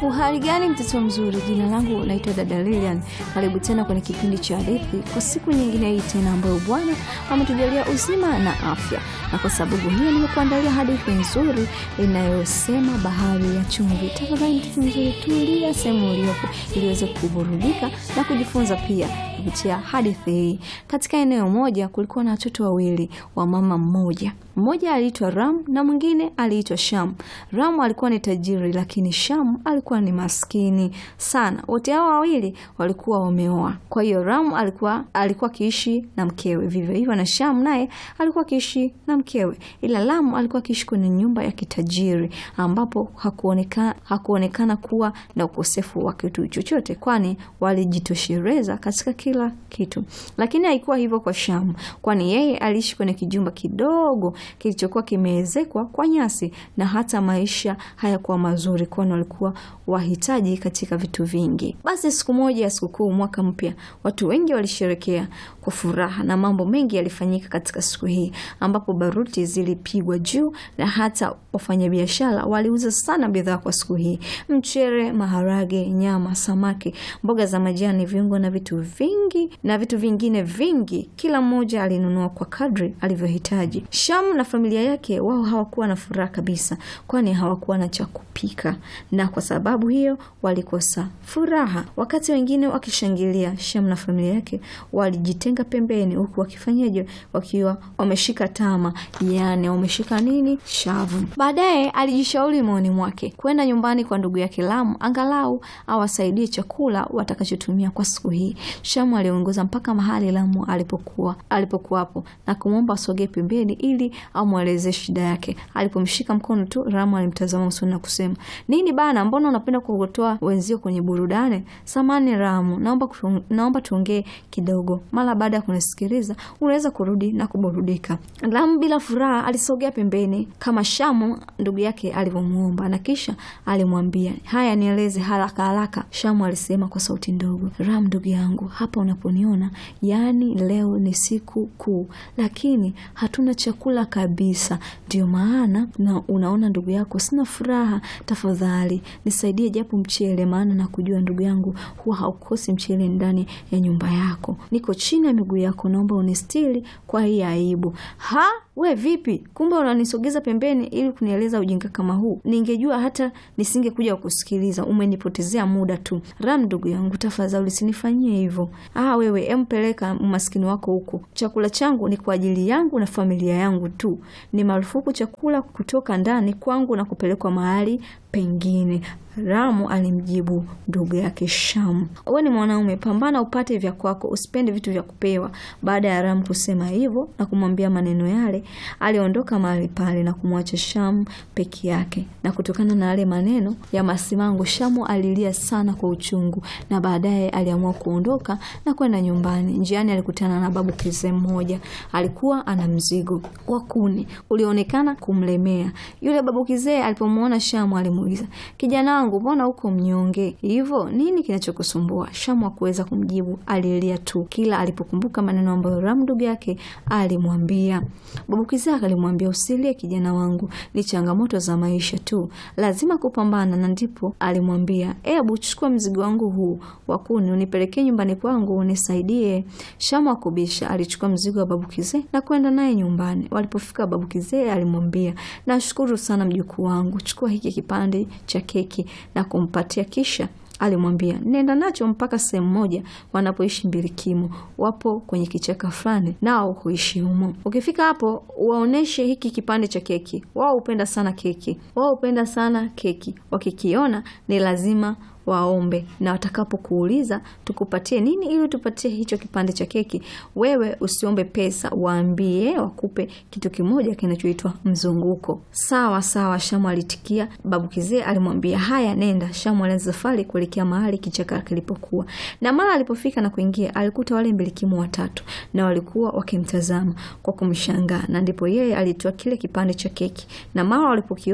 Uhali gani mtoto mzuri, jina langu naitwa dada Lilian. Karibu tena kwenye kipindi cha hadithi kwa siku nyingine hii tena, ambayo Bwana ametujalia uzima na afya, na kwa sababu hiyo nimekuandalia hadithi nzuri inayosema bahari ya chumvi. Tafadhali mtoto mzuri, tulia sehemu uliopo ili uweze kuburudika na kujifunza pia kupitia hadithi hii. Katika eneo moja kulikuwa na watoto wawili wa mama mmoja. Mmoja aliitwa Ram na mwingine aliitwa Sham. Ram alikuwa ni tajiri, lakini Sham alikuwa ni maskini sana. Wote hao wawili walikuwa wameoa. Kwa hiyo Ram alikuwa alikuwa akiishi na mkewe, vivyo hivyo na Sham naye alikuwa akiishi na mkewe, ila Ram alikuwa akiishi kwenye nyumba ya kitajiri ambapo hakuonekana hakuonekana kuwa na ukosefu wa kitu chochote, kwani walijitosheleza katika kila kitu. Lakini haikuwa hivyo kwa Sham, kwani yeye aliishi kwenye kijumba kidogo kilichokuwa kimeezekwa kwa nyasi na hata maisha hayakuwa mazuri, kwani walikuwa wahitaji katika vitu vingi. Basi siku moja ya sikukuu, mwaka mpya, watu wengi walisherekea kwa furaha na mambo mengi yalifanyika katika siku hii, ambapo baruti zilipigwa juu na hata wafanyabiashara waliuza sana bidhaa kwa siku hii: mchere, maharage, nyama, samaki, mboga za majani, viungo na vitu vingi na vitu vingine vingi. Kila mmoja alinunua kwa kadri alivyohitaji. Sham na familia yake wao hawakuwa na furaha kabisa, kwani hawakuwa na cha kupika, na kwa sababu hiyo walikosa furaha. Wakati wengine wakishangilia, Sham na familia yake walijitenga pembeni, huku wakifanyaje? Wakiwa wameshika tama, yani wameshika nini? Shavu. Baadaye alijishauri moyoni mwake kwenda nyumbani kwa ndugu yake Lamu, angalau awasaidie chakula watakachotumia kwa siku hii. Shamu aliongoza mpaka mahali Lamu alipokuwa alipokuwapo na kumwomba asogee pembeni ili amwelezee shida yake. Alipomshika mkono tu, Ramu alimtazama usoni na kusema, nini bana, mbona unapenda kuotoa wenzio kwenye burudani? Samani Ramu, naomba naomba tuongee kidogo. Mara baada ya kunisikiliza unaweza kurudi na kuburudika. Ramu bila furaha alisogea pembeni kama Shamu ndugu yake alivyomwomba, na kisha alimwambia, haya, nieleze haraka haraka. Shamu alisema kwa sauti ndogo, Ramu ndugu yangu, hapa unaponiona, yaani leo ni siku kuu, lakini hatuna chakula kabisa, ndio maana na unaona ndugu yako sina furaha. Tafadhali nisaidie japo mchele, maana na kujua ndugu yangu huwa haukosi mchele ndani ya nyumba yako. Niko chini ya miguu yako, naomba unistiri kwa hii aibu. Ha, we vipi? Kumbe unanisogeza pembeni ili kunieleza ujinga kama huu? Ningejua hata nisingekuja kusikiliza. Umenipotezea muda tu. Ram ndugu yangu, tafadhali usinifanyie hivyo. Ah, wewe empeleka umaskini wako huko. Chakula changu ni kwa ajili yangu na familia yangu tu. Ni marufuku chakula kutoka ndani kwangu na kupelekwa mahali pengine. Ramu alimjibu ndugu yake Shamu, we ni mwanaume, pambana upate vya kwako, usipende vitu vya kupewa. Baada ya Ramu kusema hivyo na kumwambia maneno yale, aliondoka mahali pale na kumwacha Shamu peke yake. Na kutokana na yale maneno ya masimango, Shamu alilia sana kwa uchungu, na baadaye aliamua kuondoka na kwenda nyumbani. Njiani alikutana na babu kizee mmoja, alikuwa ana mzigo wa kuni ulioonekana kumlemea. Yule babu kizee alipomwona Shamu alimuuliza, kijana mbona uko mnyonge hivyo? Nini kinachokusumbua? Shamu hakuweza kumjibu, alilia tu kila alipokumbuka maneno ambayo Ram ndugu yake alimwambia. Babu Kizaka alimwambia, usilie kijana wangu, ni changamoto za maisha tu, lazima kupambana. Na ndipo alimwambia, ebu chukua mzigo wangu huu wa kuni unipelekee nyumbani kwangu unisaidie. Shamu akubisha, alichukua mzigo wa babu Kizee na kwenda naye nyumbani. Walipofika, babu Kizee alimwambia, nashukuru sana mjukuu wangu, chukua hiki kipande cha keki na kumpatia kisha alimwambia nenda nacho mpaka sehemu moja wanapoishi mbilikimo, wapo kwenye kichaka fulani, nao huishi humo. Ukifika hapo, waoneshe hiki kipande cha keki. Wao hupenda sana keki, wao hupenda sana keki. Wakikiona ni lazima waombe na watakapokuuliza tukupatie nini ili tupatie hicho kipande cha keki, wewe usiombe pesa, waambie wakupe kitu kimoja kinachoitwa mzunguko. Sawa sawa, Shamu alitikia. Babu Kizee alimwambia haya, nenda. Shamu alianza safari kuelekea mahali kichaka kilipokuwa, na mara alipofika na kuingia, alikuta wale mbilikimu watatu na walikuwa wakimtazama kwa kumshangaa, na ndipo yeye alitoa kile kipande cha keki, na mara walipokiona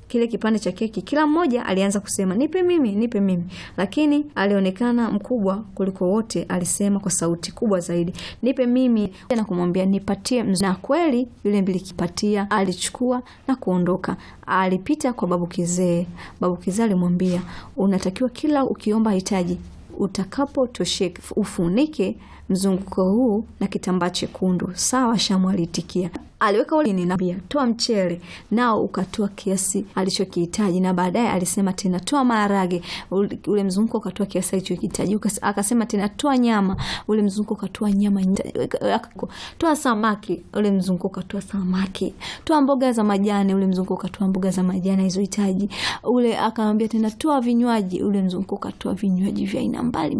kile kipande cha keki, kila mmoja alianza kusema nipe mimi, nipe mimi, lakini alionekana mkubwa kuliko wote. Alisema kwa sauti kubwa zaidi, nipe mimi, na kumwambia nipatie. Na kweli yule mbilikipatia alichukua na kuondoka. Alipita kwa babu kizee. Babu kizee alimwambia, unatakiwa kila ukiomba hitaji utakapotosheka ufunike mzunguko huu na kitambaa chekundu. Sawa, Shamu alitikia. Aliweka ule ninambia, toa mchele nao ukatoa kiasi alichokihitaji, na baadaye alisema tena toa maharage, ule mzunguko ukatoa kiasi alichokihitaji. Akasema tena toa nyama, ule mzunguko ukatoa nyama, toa samaki, ule mzunguko ukatoa samaki, toa mboga za majani, ule mzunguko ukatoa mboga za majani alizohitaji. Ule akamwambia tena toa vinywaji, ule mzunguko ukatoa vinywaji vya aina mbali